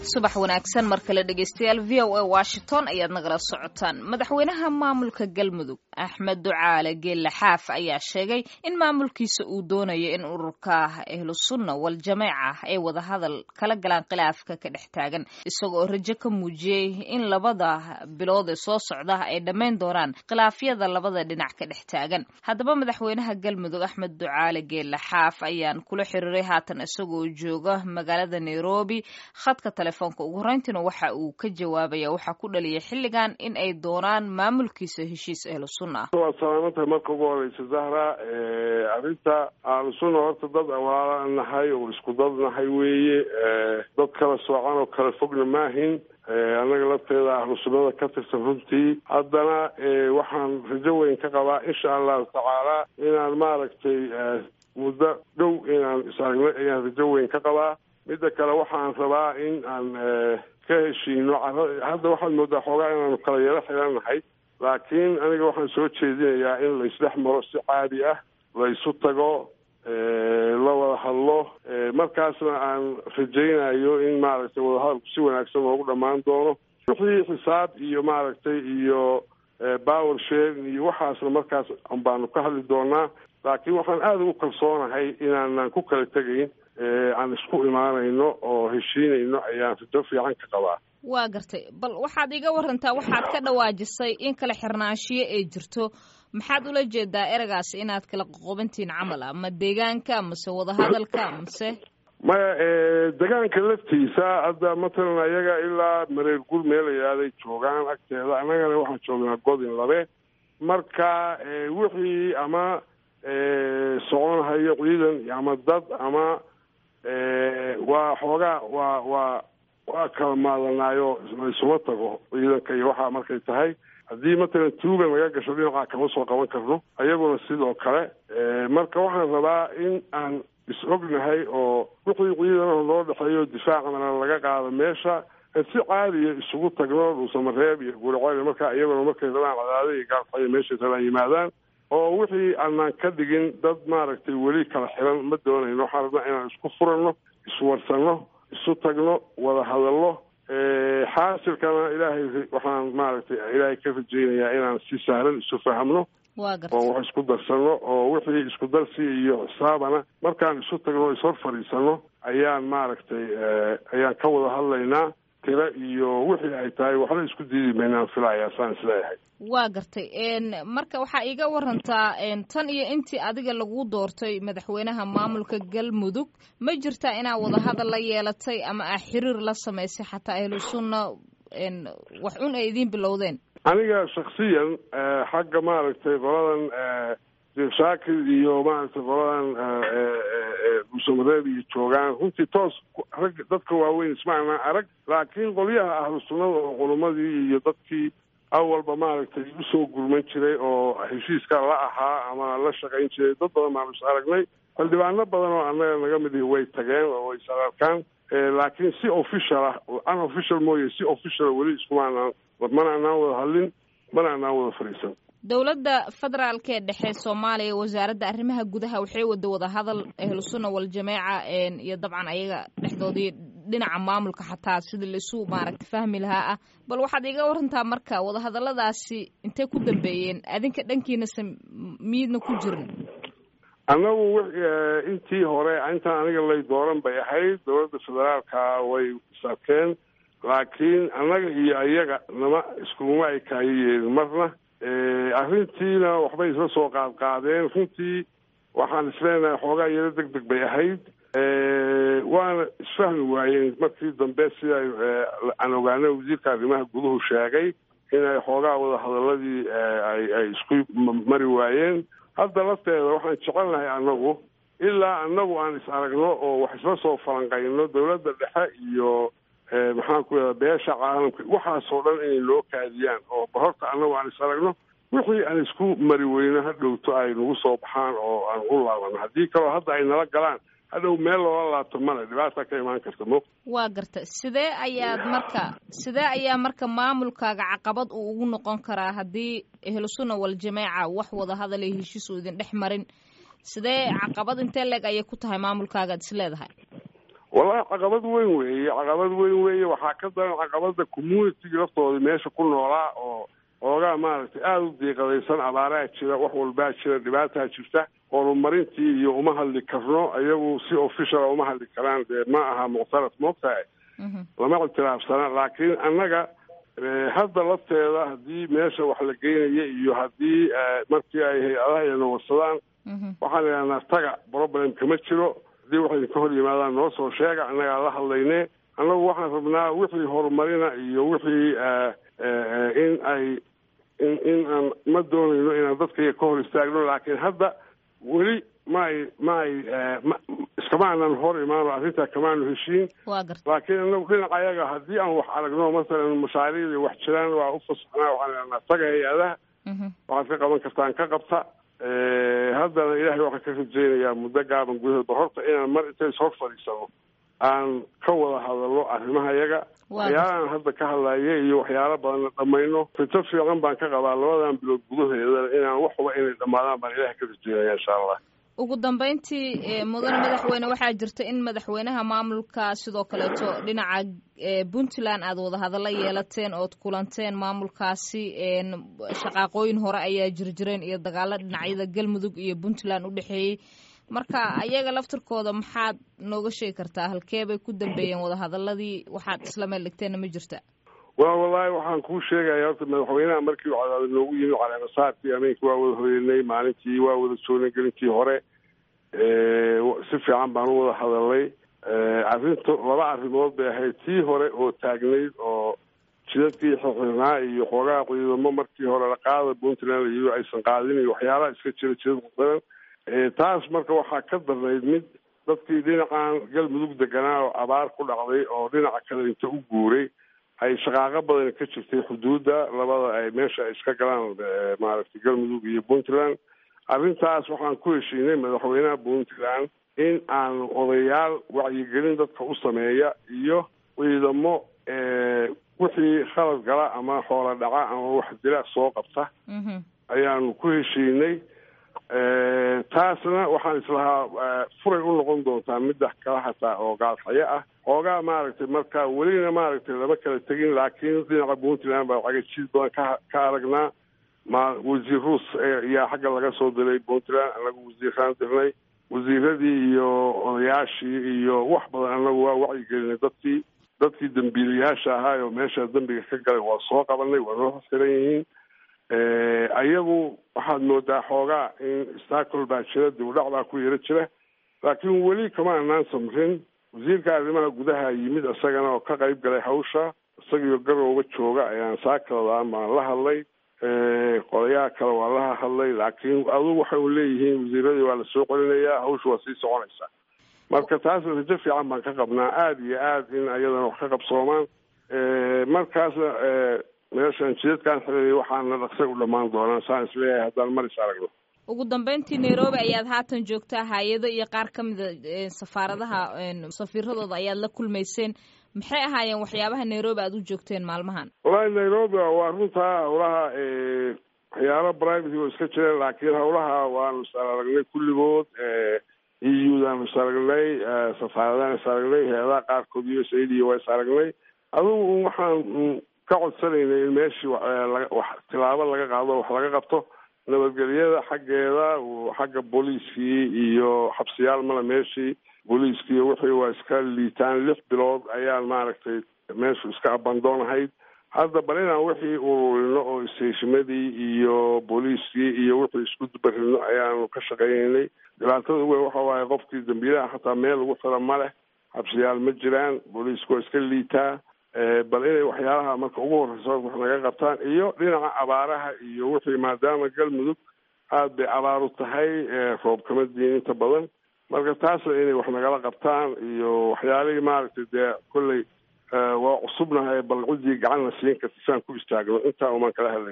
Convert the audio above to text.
subax wanaagsan mar kale dhegeystayaal v o a washington ayaad nagala socotaan madaxweynaha maamulka galmudug axmed ducaale geelle xaaf ayaa sheegay in maamulkiisa uu doonayo in ururka ahlusunna wal jameeca ay wadahadal kala galaan khilaafka ka dhex taagan isagoo rajo ka muujiyey in labada bilood ee soo socda ay dhammayn doonaan khilaafyada labada dhinac ka dhex taagan haddaba madaxweynaha galmudug axmed ducaale geelle xaaf ayaan kula xiriiray haatan isagoo jooga magaalada nairobi khadka telefoonka ugu horeyntiina waxa uu ka jawaabaya waxaa ku dhaliyay xilligan in ay doonaan maamulkiisa heshiis ahlu sunna ah waad salaamantahay marka ugu horeysa zahra arrinta ahlu sunna horta dad walaala nahay oo isku dad nahay weeye dad kala soocan oo kala fogna maahin annaga lafteeda ahlu sunnada ka tirsan runtii haddana waxaan rajo weyn ka qabaa insha allahu tacaala inaan maaragtay muddo dhow inaan isaragno ayaan rajo weyn ka qabaa midda kale waxaan rabaa in aan ka heshiino hadda waxaad moodaa xoogaa inaanu kala yaro xirannahay laakiin aniga waxaan soo jeedinayaa in la isdhex maro si caadi ah la isu tago la wada hadlo markaasna aan rajaynayo in maaragtay wadahadalku si wanaagsan loogu dhammaan doono wixii xisaab iyo maaragtay iyo power sharing iyo waxaasna markaas baanu ka hadli doonaa laakiin waxaan aada ugu kalsoonahay inaanan ku kala tegayn aan isku imaanayno oo heshiinayno ayaan rajo fiican ka qabaa waa gartay bal waxaad iga warantaa waxaad ka dhawaajisay in kala xirnaanshiyo ay jirto maxaad ula jeedaa eragaas inaad kala qoqobantihiin camal ah ma deegaanka mase wadahadalka mase maya degaanka laftiisa hadda matalan ayaga ilaa mareer gur meel ayaaday joogaan agteeda annagana waxaan joognaa godin labe marka wixii ama soconhayo ciidan ama dad ama waa xoogaa waa waa waa kala maadanaayo laysuma tago ciidanka iyo waxaa markay tahay haddii matalan tuugan laga gasho dhinacaa kama soo qaban karno ayaguna sidoo kale marka waxaan rabaa in aan is ognahay oo wixii ciidanaha loo dhexeeyo difaacana laga qaado meesha si caadiya isugu tagno dhuusamareeb iyo guriceel markaa iyaguna markay rabaan cadaada iyo gaalxayo meeshay rabaan yimaadaan oo wixii aanaan ka dhigin dad maaragtay weli kala xiran ma doonayno waxaan rabnaa inaan isku furanno iswarsanno isu tagno wada hadallo xaasilkana ilaahay waxaan maaragtay ilaahay ka rajaynayaa inaan si sahlan isu fahamno oo wax isku darsanno oo wixii isku darsi iyo xisaabana markaan isu tagno o ishor fadhiisanno ayaan maaragtay ayaan ka wada hadlaynaa tiro iyo wixii ay tahay waxba isku diidi maynaan filayaa saan isleeyahay waa gartay marka waxaa iiga warantaa tan iyo intii adiga lagu doortay madaxweynaha maamulka galmudug ma jirtaa inaa wadahadal la yeelatay ama aa xiriir la samaysay xataa ahlu sunna wax un ay idiin bilowdeen aniga shaksiyan xagga maaragtay qoladan sheekh shaakir iyo maaragtay qoladan buusamareeb iyo joogaan runtii toos rag dadka waaweyn ismaana arag laakiin qolyaha ahlu sunnada oo culumadii iyo dadkii awalba maaragtay usoo gurman jiray oo heshiiska la ahaa ama la shaqayn jiray dad badan baanu is aragnay xildhibaano badan oo annaga naga mid ihi way tageen oo way is ararkaan laakiin si official ah unofficial mooye si official weli iskumaanaan mana anaan wada hadlin mana anaan wada fadhiisan dowladda federaalka ee dhexe soomaaliya wasaaradda arrimaha gudaha waxay wada wada hadal ahlusunna waljameeca iyo dabcan ayaga dhexdoodii dhinaca maamulka xataa sidii laisu maaragta fahmi lahaa ah bal waxaad iga warantaa marka wadahadaladaasi intay ku dambeeyeen adinka dhankiinase miidna ku jirin annagu intii hore intaan aniga lay dooran bay ahayd dowladda federaalka way isarkeen laakiin annaga iyo ayaga nama iskuguma ay kaayo yeelin marna arrintiina waxbay isla soo qaad qaadeen runtii waxaan isleenahay xoogaa yaro deg deg bay ahayd waana isfahmi waayeen markii dambe sida aan ogaanay wasiirka arrimaha guduhu sheegay inay xoogaa wada hadaladii ay ay isku mari waayeen hadda lafteeda waxaan jecelnahay annagu ilaa annagu aan is aragno oo wax isla soo falanqayno dowladda dhexe iyo maxaan ku yidhahda beesha caalamka waxaasoo dhan inay loo kaadiyaan oo horta annagu aan is aragno wixii aan isku mari weyno ha dhowto ay nagu soo baxaan oo aan u laabano haddii kaloo hadda ay nala galaan hadhow meel loola laabto male dhibaata ka imaan karta mo waa garta sidee ayaad marka sidee ayaa marka maamulkaaga caqabad uu ugu noqon karaa haddii ahlusunna waljameeca wax wada hadal iyo heshiis uu idin dhex marin sidee caqabad intee leeg ayay ku tahay maamulkaagaad is leedahay wallahi caqabad weyn weeye caqabad weyn weeye waxaa ka daran caqabada communitiga laftooda meesha ku noolaa oo oogaa maaragtay aada u diiqadaysan abaaraa jira wax walbaa jira dhibaataa jirta horumarintii iyo uma hadli karno iyagu si officiala uma hadli karaan dee ma aha muctaraf moogtahay lama ictiraafsana laakiin annaga hadda lafteeda haddii meesha wax la geynaya iyo haddii markii ay hay-adaha ina warsadaan waxaan idhahnaa taga problem kama jiro haddii waxay idinka hor yimaadaan noo soo sheega annagaa la hadlayne annagu waxaan rabnaa wixii horumarina iyo wixii in ay in in aan ma doonayno inaan dadkaiga ka hor istaagno laakiin hadda weli ma ay ma ay iskama aanan hor imaano arrintaa kamaanu heshiin laakiin anagu dhinaca ayaga haddii aan wax aragno masalan mashaariicda wax jiraan waa u fasaxnaa waxaan idhahnaa taga hay-adaha waxaad ka qaban kartaan ka qabta haddana ilaahay waxaan ka rajeynayaa muddo gaaban gudaheedba horta inaan mar intays hor fadhiisano aan ka wada hadalno arrimaha yaga waxyaalahan hadda ka hadlaya iyo waxyaalo badanna dhamayno fito fiican baan ka qabaa labadan bilood gudaheeda inaan waxba inay dhammaadaan baan ilahay ka rajeynaya insha allah ugu dambeyntii mudane madaxweyne waxaa jirta in madaxweynaha maamulka sidoo kaleeto dhinaca puntland aad wadahadalla yeelateen ood kulanteen maamulkaasi shaqaaqooyin hore ayaa jirjireen iyo dagaalo dhinacyada galmudug iyo puntland u dhexeeyey marka ayaga laftirkooda maxaad nooga sheegi kartaa halkee bay ku dambeeyeen wadahadaladii waxaad isla meel dhigteenna ma jirta wa wallahi waxaan kuu sheegaya horta madaxweynaha markii u cadaada noogu yimi caleemasaarkii ameenkii waa wada horeynay maalintii waa wada joognay gelintii hore si fiican baan u wada hadalnay arrinta laba arrimood bay ahayd tii hore oo taagnayd oo jidadkii xirxirnaa iyo xoogaha ciidamo markii hore la qaada puntland iyo aysan qaadin iyo waxyaalaha iska jira jidad qudaran taas marka waxaa ka darnayd mid dadkii dhinacan galmudug deganaa oo abaar ku dhacday oo dhinaca kale inta u guuray ay shaqaaqo badan ka jirtay xuduudda labada ay meesha ay iska galaan maaragtay galmudug iyo puntland arrintaas waxaan ku heshiinay madaxweynaha puntland in aan odayaal wacyigelin dadka u sameeya iyo ciidamo wixii khalad gala ama xoola dhaca ama wax dila soo qabta ayaanu ku heshiinay taasna waxaan islahaa furay u noqon doontaa midda kala hataa oo gaalxayo ah xoogaa maaragtay marka welina maaragtay lama kala tegin laakiin dhinaca puntland baa cagajid badan ka ka aragnaa ma wasiir ruus ayaa xagga laga soo diray puntland anagu wasiiraan dirnay wasiiradii iyo odayaashii iyo wax badan anagu waa wacyigelinay dadkii dadkii dambiilayaasha ahaa oo meesha dembiga ka galay waa soo qabanay waa noo xasiran yihiin ayagu waxaad moodaa xoogaa in stacol baa jira dib u dhac baa ku yaro jira laakiin weli kama anaan samrin wasiirka arrimaha gudaha yimid isagana oo ka qayb galay hawsha isagiyo garowga jooga ayaan saakaladan baan la hadlay qodayaha kale waa la hadlay laakiin adugu waxay leeyihiin wasiiradii waa lasoo celinayaa hawsha waa sii soconaysaa marka taasna rajo fiican baan ka qabnaa aada iyo aad in ayadana wax ka qabsoomaan markaasna meeshan jidadkaan xiriray waxaana dhaqsay u dhammaan doonaan saan isleeyahay haddaan mar is aragno ugu dambeyntii nairobi ayaad haatan joogtaa hay-ado iyo qaar ka mida safaaradaha safiiradooda ayaad la kulmayseen maxay ahaayeen waxyaabaha nairobi aad u joogteen maalmahan wallahi nairobi waa runtaa hawlaha waxyaalo private oo iska jireen laakiin hawlaha waanu is aragnay kulligood eudaanu is aragnay safaaradaan is aragnay hay-adaha qaarkood u s a d waa is aragnay adugu waxaan ka codsanaynay in meeshii wax tilaabo laga qaado wax laga qabto nabadgelyada xaggeeda xagga booliiskii iyo xabsiyaal male meeshii booliiskii wixii waa iska liitaan lix bilood ayaan maaragtay meeshu iska abandoon ahayd hadda bal inaan wixii ururino oo isteeshimadii iyo booliiskii iyo wixii isku dubarino ayaanu ka shaqaynaynay dhibaatada uweyn waxa waaye qofkii dambiilaha xataa meel lagu xiro ma leh xabsiyaal ma jiraan booliisku waa iska liitaa bal inay waxyaalaha marka ugu horreysa wax naga qabtaan iyo dhinaca abaaraha iyo wixii maadaama galmudug aada bay abaaru tahay roob kama diin inta badan marka taasna inay wax nagala qabtaan iyo waxyaalihii maaragtay dee kolley waa cusubnahay bal ciddii gacanna siin karta saan ku istaagno intaa umaan kala hadlay